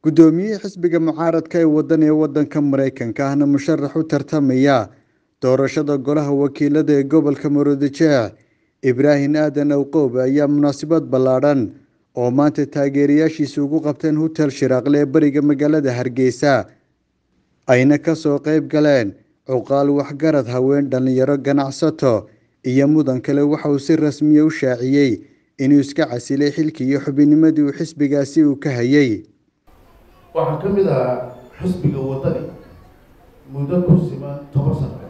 guddoomiyihii xisbiga mucaaradka ee waddan ee waddanka maraykanka ahna musharax u tartamaya doorashada golaha wakiilada ee gobolka murudijeec ibraahim aadan awqoob ayaa munaasabad ballaadhan oo maanta taageerayaashiisa ugu qabteen hotel shiraaqle ee beriga magaalada hargeysa ayna kasoo qeyb galeen cuqaal waxgarad haween dhallinyaro ganacsato iyo mudan kale waxa uu si rasmiya u shaaciyey inuu iska casilay xilkii iyo xubinimadii uu xisbigaasi uu ka hayay waxaan ka mid ahaa xisbiga waddani muddo ku siman toban sano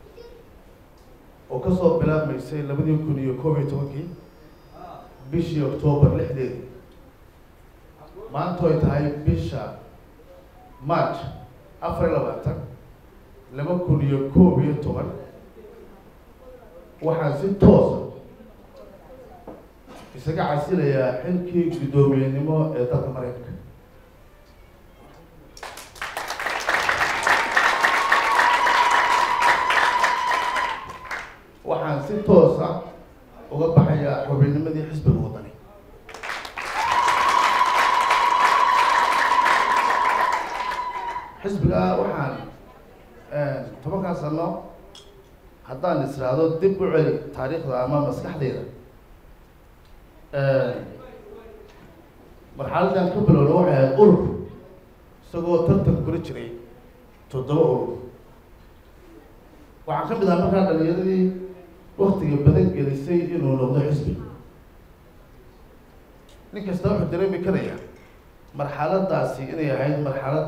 oo kasoo bilaabmaysay labadii kun iyo koob iyo tobankii bishii octoobar lixdeedii maanta ay tahay bisha march afar iyo labaatan laba kun iyo koob iyo toban waxaan si toosa isaga casilayaa xilkii guddoomiyenimo ee dalka maraykanka waxaan si toosa uga baxayaa xubinnimadii xisbiga waddani xisbiga waxaan tobankaa sano haddaan israado dib u celi taariikhda ama maskaxdeyda marxaladan ka bilowna waxay ahayd urur isagoo tartan kula jiray toddoba urur waxaan ka mid ahaa markaa dhalinyaradii waktiga badan gelisay inuu noqdo xisbi nin kasta wuxuu dareemi karaya marxaladaasi inay ahayd marxalad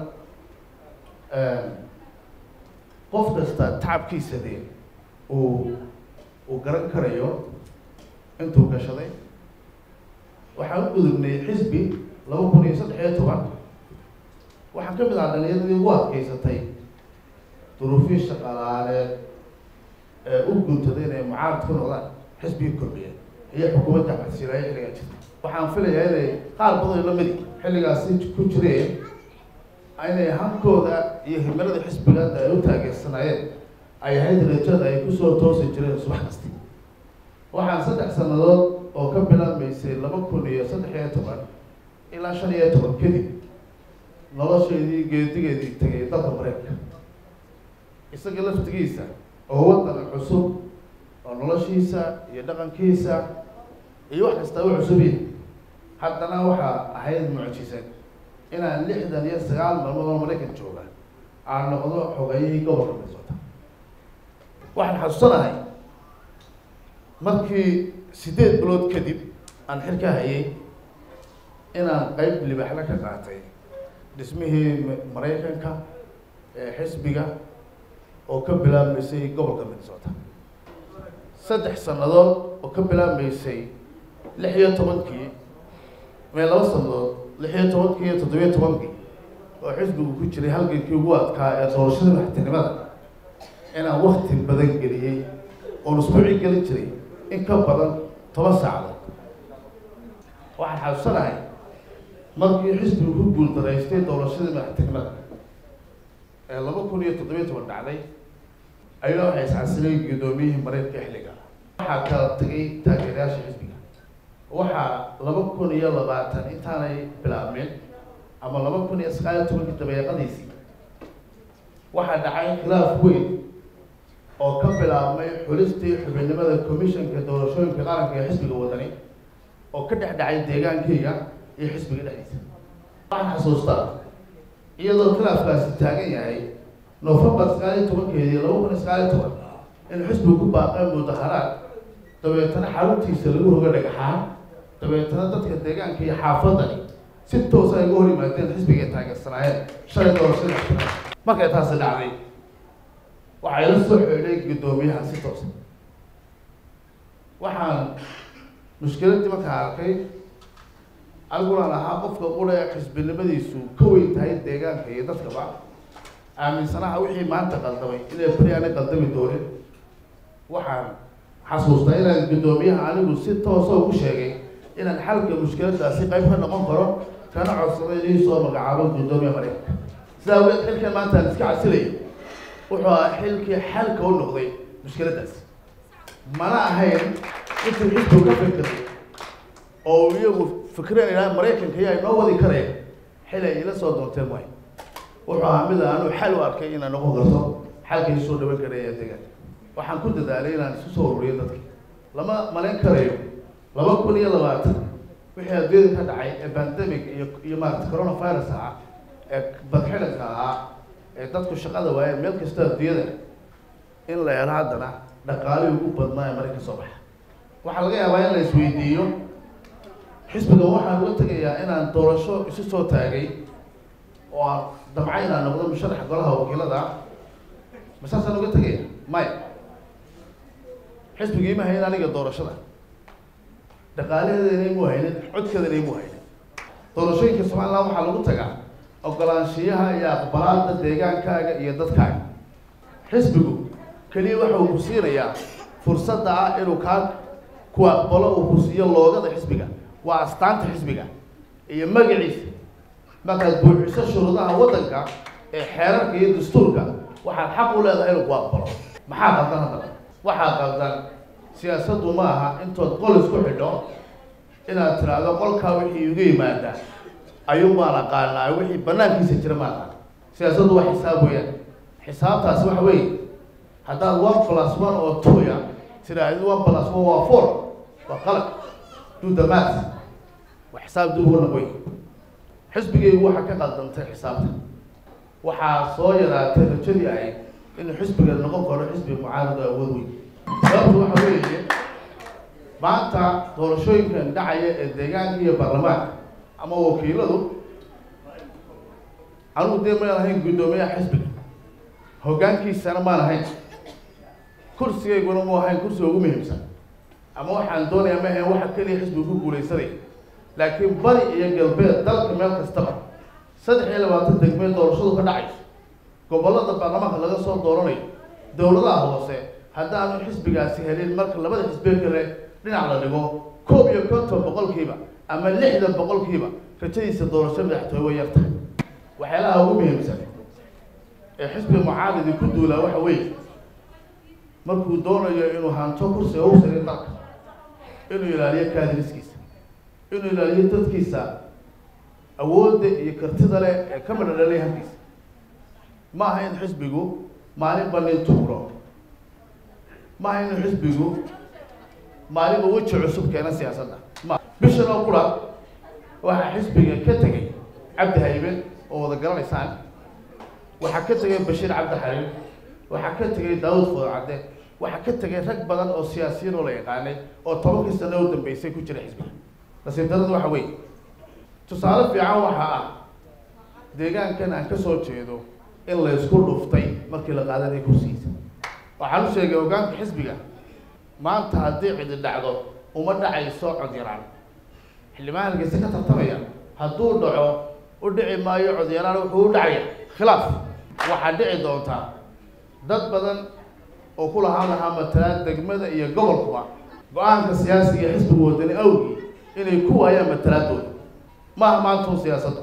qof kasta tacabkiisa de uu uu garan karayo intuu gashaday waxaan u gudubnay xisbi laba kun iyo saddex iyo toban waxaan ka mid ahaa dhalinyaradii ugu adkeysatay duruufii shaqalaaleed ee u guntaday inay mucaarad ku noqdaan xisbigii kordhiyeen iyo xukuumadda xasilaaya xilligaa jirta waxaan filayaa inay qaar badan la midi xilligaasi ku jireen inay hankooda iyo himilada xisbigaada ay u taageersanaayeen ay ahayd rajada ay kusoo toosi jireen subax kasta waxaan saddex sannadood oo ka bilaabmaysay laba kun iyo saddex iyo toban ilaa shan iyo toban kadib nolosheedii geedigeedii tegay dalka maraykanka isaga laftigiisa oo waddan cusub oo noloshiisa iyo dhaqankiisa iyo wax kasta u cusubiya haddana waxaa ahayd mucjisad inaan lixdan iyo sagaal maalmood oo maraykan jooga aan noqdo xogayihii gobolka minnesota waxaan xasuusanahay markii sideed bilood kadib aan xil ka hayay inaan qeyb libaxla ka qaatay dhismihii maraykanka ee xisbiga oo ka bilaabmaysay gobolka minnesota saddex sannadood oo ka bilaabmaysay lix iyo tobankii mee laba sannadood lix iyo tobankii iyo toddobiyo tobankii oo xisbigu ku jiray halgankii ugu adkaa ee doorashada madaxtinimada inaan wakti badan geliyey oon isbuuci gelin jiray in ka badan toban saacadood waxaan xasuusanahay markii xisbigu ku guuldaraystay doorashadii madaxtinimada ee laba kun iyo toddobiyo toban dhacday ayana waxay iscasilay guddoomiyihii maraykanka xilliga waxaa kala tegay taageerayaasha xisbiga waxaa laba kun iyo labaatan intaanay bilaabmeen ama laba kun iyo sagaal iyo tobankii dabeeqadiisii waxaa dhacay khilaaf weyn oo ka bilaabmay xulistii xubinimada commissionka doorashooyinka qaranka ee xisbiga wadani oo ka dhex dhacay deegaankeyga iyo xisbiga dhexdiisa waxaan xasuustaa iyadoo khilaafkaasi taagan yahay novembar sagaal iyo tobankeedii laba kun iyo sagaal iyo toban in xisbigu ku baaqay mudaharaad dabeetana xaruntiisa lagu roga dhagaxaa dabeetana dadka deegaanka iyo xaafadani si toosa ay uga hor yimaadeen xisbiga ay taageersanaayeen shalay doorashada markay taasi dhacday waxay la soo xeedhay guddoomiyaha si toosa waxaan mushkiladii markaa arkay anigulaan ahaa qofka qura ee xisbinimadiisu ka weyn tahay deegaanka iyo dadkaba aaminsanaha wixii maanta qaldamay inay beri aanay qaldami doonin waxaan xasuustaa inaan guddoomiyaha anigu si toosa ugu sheegay inaan xalka mushkiladaasi qayb ka noqon karo kana codsaday inii soo magacaabo guddoomiyaha maraykanka sidaa awgeed xilkan maanta aan iska casilayo wuxuu ahaa xilkii xalka u noqday mushkiladaasi mana ahayn intuu xisbigu ka fikirtay oo iyagu fikireen ilaa maraykanka ayaa inoo wadi karaya xil ay ila soo doonteen maayo wuxuu ahaa mid aanu xal u arkay inaan noqon karto xalkay soo dhawan karaya deegaanka waxaan ku dadaalay inaan isu soo ururiyo dadka lama malayn karayo laba kun iyo labaatan wixii adduunyada ka dhacay ee pandemic iyo iyo maarata coronavirus ahaa ee badxidanka ahaa ee dadku shaqada waayeen meel kasta adduunyada in la helo haddana dhaqaalihii ugu badnaa ee marayka soo baxa waxaa laga yaabaa in la isweydiiyo xisbigan waxaan uga tegayaa inaan doorasho isu soo taagay oo aan damca inaan noqdo musharaxa golaha wakiilada masaasaan uga tegaya maya xisbigii ma hayn aniga doorashada dhaqaalaheedana imu haynin codkeedana imu haynin doorashooyinka somaliland waxaa lagu tagaa ogolaanshiyaha iyo aqbalaada deegaankaaga iyo dadkaaga xisbigu keliya waxa uu ku siinayaa fursadda ah inuu kaa ku aqbalo uu ku siiyo loogada xisbiga waa astaanta xisbiga iyo magaciisa markaad buuxiso shuruudaha waddanka ee xeerarka iyo dastuurka waxaad xaq u leedahay inuu ku aqbalo maxaa qaldan haddaba waxaa qaldan siyaasaddu ma aha intood qol isku xidho inaad tiraahdo qolkaa wixii iga yimaada ayuun baan aqaanaa wixii banaankiisa jira ma aqaan siyaasaddu waa xisaab weeyaan xisaabtaasi waxa weeye haddaad one plus one oo two ya tiraahdo one plus one waa four waa qalad do the math waa xisaab dib ugu noqoy xisbigaygu waxaa ka qaldantay xisaabta waxaa soo yaraatay rajadii ahayd inuu xisbiga noqon karo xisbi mucaarado awood weyn sababtu waxa weeye maanta doorashooyinkan dhacaya ee deegaanka iyo baarlamaanka ama wakiiladu anugu dee maan ahayn guddoomiyaha xisbiga hoggaankiisana maan ahayn kursigayguna mu ahayn kursiga ugu muhiimsan ama waxaan doonayaa ma ahayn waxa keliya xisbiga ku guulaysanaya laakiin bari iyo galbeed dalka meel kastaba saddex iyo labaatan degmeed doorashadu ka dhacayso gobollada baarlamaanka laga soo dooranayo dowladaha hoose haddaanu xisbigaasi helin marka labada xisbiye kale dhinac la dhigo koob iyo konton boqolkiiba ama lixdan boqolkiiba rajadiisa doorasho madaxtooye way yartahay waxyaalaha ugu muhiimsan ee xisbiga mucaaridi ku duulaa waxa weeye markuu doonayo inuu hanto kursiga u saray dalka inuu ilaaliyo kaadiriskiisa inuu ilaaliyo dadkiisa awoodda iyo kartida leh ee ka madhadhalay halkiisa ma aha in xisbigu maalinba nin tuuro ma aha in xisbigu maalinba weji cusub keena siyaasadda ma bishan oo kula waxaa xisbiga ka tegay cabdi haybe oo wada garanaysaan waxaa ka tegay bashiir cabdi xaliil waxaa ka tegay daawud foodcadde waxaa ka tegay rag badan oo siyaasiyiin oo la yaqaanay oo tobankii sano u dambeysay ku jira xisbiga nasiib darada waxa weeye tusaale fiican waxaa ah deegaankan aan ka soo jeedo in la isku dhuftay markii la qaadanaya kursigiisa waxaan u sheegay hogaanka xisbiga maanta haddii cidi dhacdo uma dhacayso cod yaraan xildhibaan halkiisa ka tartamaya hadduu dhaco u dhici maayo cod yaraan wuxuu u dhacaya khilaaf waxaa dhici doontaa dad badan oo ku lahaan lahaa matalaad degmada iyo gobolkuba go-aanka siyaasiga ee xisbiga wadani awgii inay ku waayaan matalaadooda maaha maantun siyaasadda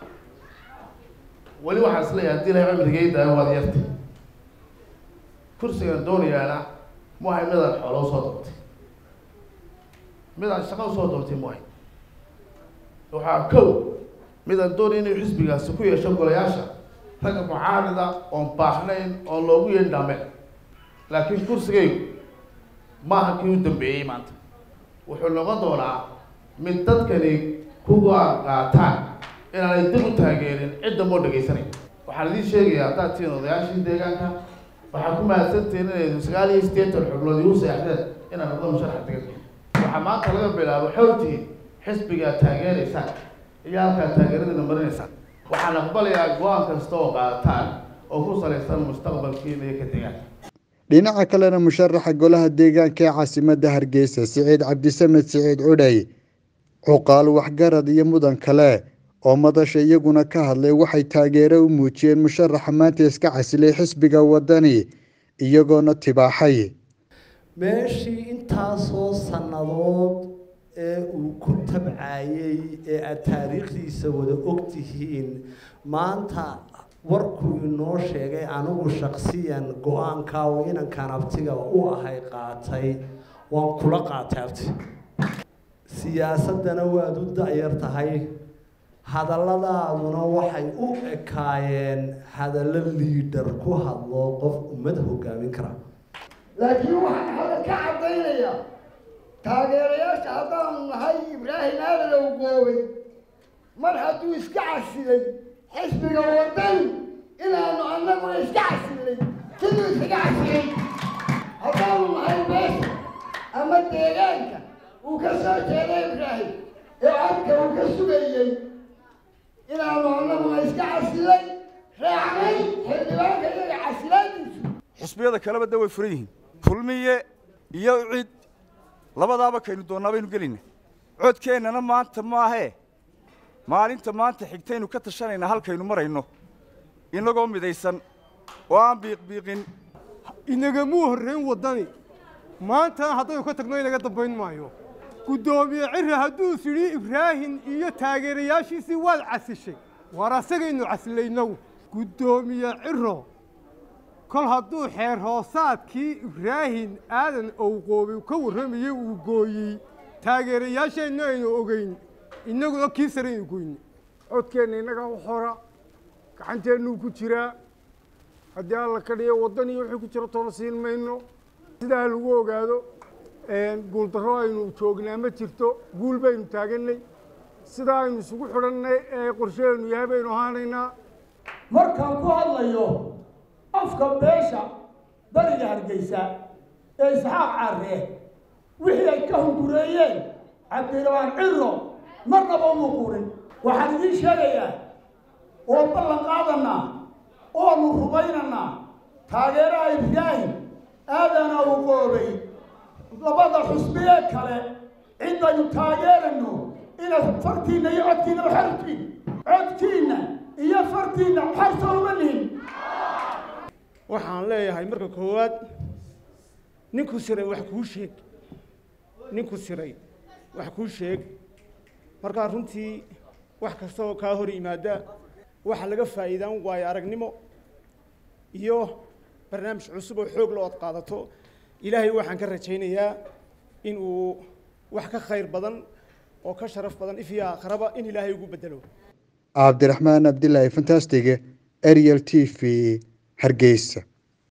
weli waxaan isleeyahay haddii ilahay cimrigeyda waad yarta kursigan doonayaana mu ahay midaan xoolo usoo doortay midaan shaqo usoo doortay mu ahay waxaa kow midaan doonay inuu xisbigaasi ku yeesho golayaasha ragga mucaarida oon baahnayn oon loogu yeedhin dhaameen laakiin kursigaygu maaha kii u dambeeyey maanta wuxuu noqon doonaa mid dadkani ku go-aan qaataan inaanay dib u taageerin cidda moo dhegaysanay waxaan idiin sheegayaa haddaad tihiin odayaashii deegaanka waxaa ku mahadsantihiin inay sagaal iyo siddeetan xubnood igu seexdeen inaan noqdo musharaxa deegaanka waxaa maanta laga bilaabo xowtihiin xisbigaa taageeraysaan iyo halkaa taageeradina marinaysaan waxaan aqbalayaa go-aan kasta oo qaadataan oo ku salaysan mustaqbalkiina iyo ka deegaanka dhinaca kalena musharaxa golaha deegaanka ee caasimadda hargeysa siciid cabdisamed siciid cudhay cuqaal waxgarad iyo mudan kale oo madasha iyaguna ka hadlay waxay taageero u muujiyeen musharaxa maanta iska casilay xisbiga wadani iyagoona tibaaxay meeshii intaasoo sannadood ee uu ku tabcayey ee aada taariikhdiisa wada ogtihiin maanta warkuu inoo sheegay anigu shaksiyan go-aankaa oo inankan abtiga u ahay qaatay waan kula qaatay abti siyaasaddana waad u da-yar tahay hadalladaaduna waxay u ekaayeen hadallo liidhar ku hadlo qof ummad hogaamin kara laakiin waxaan hadda ka caddaynayaa taageerayaasha haddaanu nahay ibraahim aadadow goobay mar hadduu iska casilay xisbiga wadani inaanu annaguna iska casilnay siduu iskaga casilay haddaanu nahay beesha ama deegaanka uu ka soo jeeday ibraahim ee codka uu ka sugayey inaanu annaguna iska casilay raacnay xildhibaanka iyaga casilaadiisu xusbiyada kaleba de way furan yihiin kulmiye iyo cid labadaaba kaynu doonnaa baynu gelayna codkeennana maanta maahee maalinta maanta xigtaynu ka tashanaynaa halkaynu marayno inagoo midaysan oo aan biiqbiiqin inagamuu horrayn waddani maantana haddaynu ka tagno inaga dambayn maayo guddoomiye cirri hadduu sidhi ibraahim iyo taageerayaashiisii waad casishay waar asagaynu casilaynow guddoomiye ciro kol hadduu xeer hoosaadkii ibraahim aadan owqoobay ka warramayey uu gooyey taageerayaasheenna aynu ogeyn innaguna kii sare aynu goyne codkeenna innagaa u xora gacanteennuu ku jiraa haddii alla ka dhiyo waddan iyo wixii ku jiro toona siin mayno sidaa lagu ogaado guuldarro aynu joognaa ma jirto guul baynu taaganay sidaa aynu isugu xidhannay ee qorshaheennu yahay baynu ahaanaynaa markaan ku hadlayo afka beesha bariga hargeysa ee isxaaq carree wixii ay ka hungureeyeen cabdirabaan ciro marnaba uma qurin waxaan idiin sheegayaa oo ballan qaadanaa oonu rumaynanaa taageeraha ibraahim aadana u qoobay labada xusbiyee kale cidaynu taageerayno inaad fartiinna iyo codkiinna xortiin codkiinna iyo fartiinna xorta uma lihin waxaan leeyahay marka koowaad ninku siray wax kuu sheeg ninku siray wax kuu sheeg markaa runtii wax kasta oo kaa hor yimaada waxa laga faa'iidaan waayo aragnimo iyo barnaamij cusub oo xoog loo ad qaadato ilaahay waxaan ka rajaynayaa in uu wax ka khayr badan oo ka sharaf badan ifiya akhraba in ilaahay ugu bedelo cabdiraxmaan abdilaahi fantastig ariel t v hargeysa